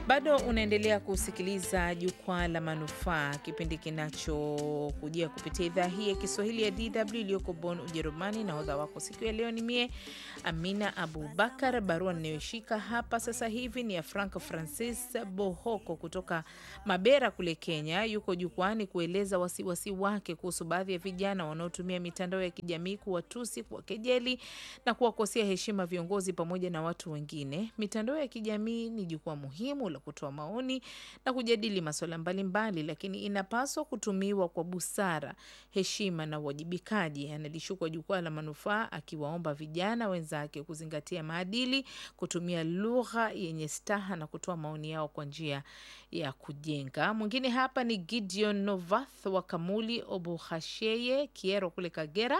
Bado unaendelea kusikiliza Jukwaa la Manufaa, kipindi kinachokujia kupitia idhaa hii ya Kiswahili ya DW iliyoko Bonn, Ujerumani. Na hodha wako siku ya leo ni mie Amina Abubakar. Barua ninayoshika hapa sasa hivi ni ya Frank Francis Bohoko kutoka Mabera kule Kenya. Yuko jukwani kueleza wasiwasi wake kuhusu baadhi ya vijana wanaotumia mitandao ya kijamii kuwatusi, kuwakejeli na kuwakosea heshima viongozi pamoja na watu wengine. Mitandao ya kijamii ni jukwaa muhimu la kutoa maoni na kujadili masuala mbalimbali, lakini inapaswa kutumiwa kwa busara, heshima na uwajibikaji. Analishukwa Jukwaa la Manufaa akiwaomba vijana wenzake kuzingatia maadili, kutumia lugha yenye staha na kutoa maoni yao kwa njia ya kujenga. Mwingine hapa ni Gideon Novath wa Kamuli Obuhasheye Kiero kule Kagera,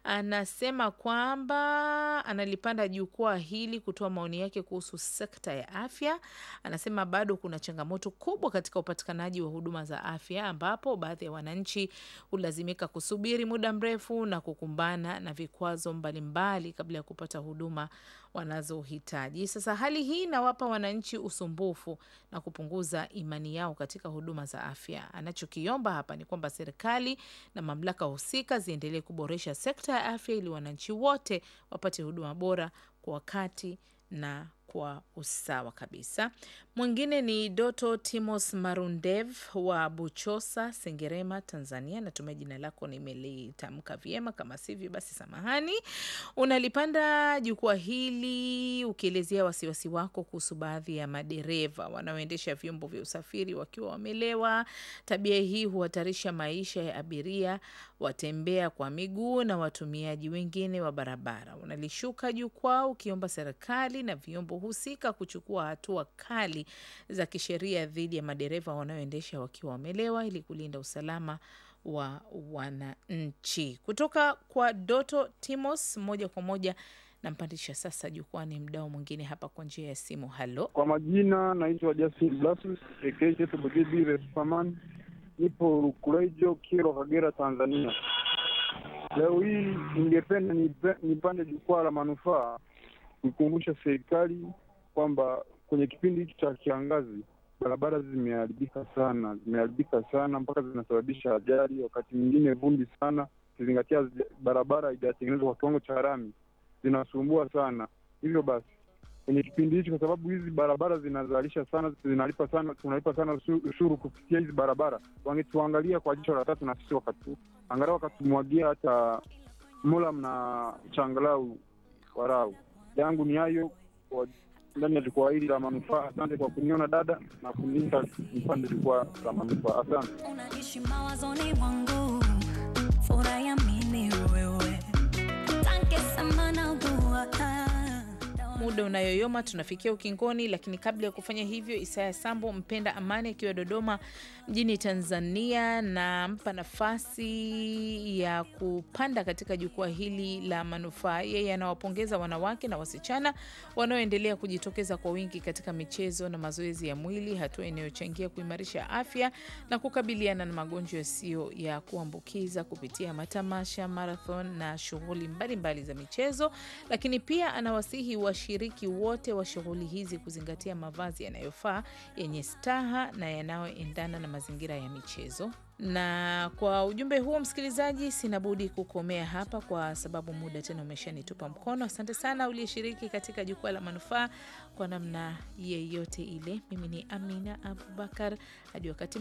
anasema kwamba analipanda jukwaa hili kutoa maoni yake kuhusu sekta ya afya. Anasema bado kuna changamoto kubwa katika upatikanaji wa huduma za afya, ambapo baadhi ya wananchi hulazimika kusubiri muda mrefu na kukumbana na vikwazo mbalimbali kabla ya kupata huduma wanazohitaji. Sasa hali hii inawapa wananchi usumbufu na kupunguza imani yao katika huduma za afya. Anachokiomba hapa ni kwamba serikali na mamlaka husika ziendelee kuboresha sekta ya afya ili wananchi wote wapate huduma bora kwa wakati na kwa usawa kabisa. Mwingine ni Doto Timos Marundev wa Buchosa, Sengerema, Tanzania. Natumai jina lako nimelitamka vyema, kama sivyo basi samahani. Unalipanda jukwaa hili ukielezea wasiwasi wako kuhusu baadhi ya madereva wanaoendesha vyombo vya usafiri wakiwa wamelewa. Tabia hii huhatarisha maisha ya abiria, watembea kwa miguu na watumiaji wengine wa barabara. Unalishuka jukwaa ukiomba serikali na vyombo husika kuchukua hatua kali za kisheria dhidi ya madereva wanaoendesha wakiwa wamelewa ili kulinda usalama wa wananchi. Kutoka kwa Doto Timos, moja kwa moja nampandisha sasa jukwani mdao mwingine hapa kwa njia ya simu. Halo, Kwa majina naitwa Justin Blasus ekbugidi Superman, nipo Rukurejo, Kiro, Kagera, Tanzania. Leo hii ningependa nipe- nipande jukwaa la manufaa kuikumbusha serikali kwamba kwenye kipindi hiki cha kiangazi barabara zimeharibika sana, zimeharibika sana mpaka zinasababisha ajali, wakati mwingine vumbi sana, ukizingatia zi- barabara haijatengenezwa kwa kiwango cha lami, zinasumbua sana. Hivyo basi kwenye kipindi hichi, kwa sababu hizi barabara zinazalisha sana, zinalipa sana, tunalipa sana usu- ushuru kupitia hizi barabara, wangetuangalia kwa jicho la tatu na sisi wakatu angalau wakatumwagia hata mulam na changalau warau. Yangu ni hayo kwa ndani ya jukwaa hili la manufaa. Asante kwa kuniona dada na kuniita mpande jukwaa la manufaa. Asante. unaishi mawazoni mwangu, furaha ya mimi wewe, asante sana na dua muda unayoyoma tunafikia ukingoni, lakini kabla ya kufanya hivyo, Isaya Sambo mpenda amani akiwa Dodoma mjini Tanzania, nampa nafasi ya kupanda katika jukwaa hili la manufaa. Yeye anawapongeza wanawake na wasichana wanaoendelea kujitokeza kwa wingi katika michezo na mazoezi ya mwili, hatua inayochangia kuimarisha afya na kukabiliana na magonjwa yasiyo ya kuambukiza kupitia matamasha, marathon na shughuli mbalimbali za michezo. Lakini pia anawasihi washiriki wote wa shughuli hizi kuzingatia mavazi yanayofaa yenye staha na yanayoendana na mazingira ya michezo. Na kwa ujumbe huo, msikilizaji, sina budi kukomea hapa kwa sababu muda tena umeshanitupa mkono. Asante sana uliyeshiriki katika jukwaa la manufaa kwa namna yeyote ile. Mimi ni Amina Abubakar, hadi wakati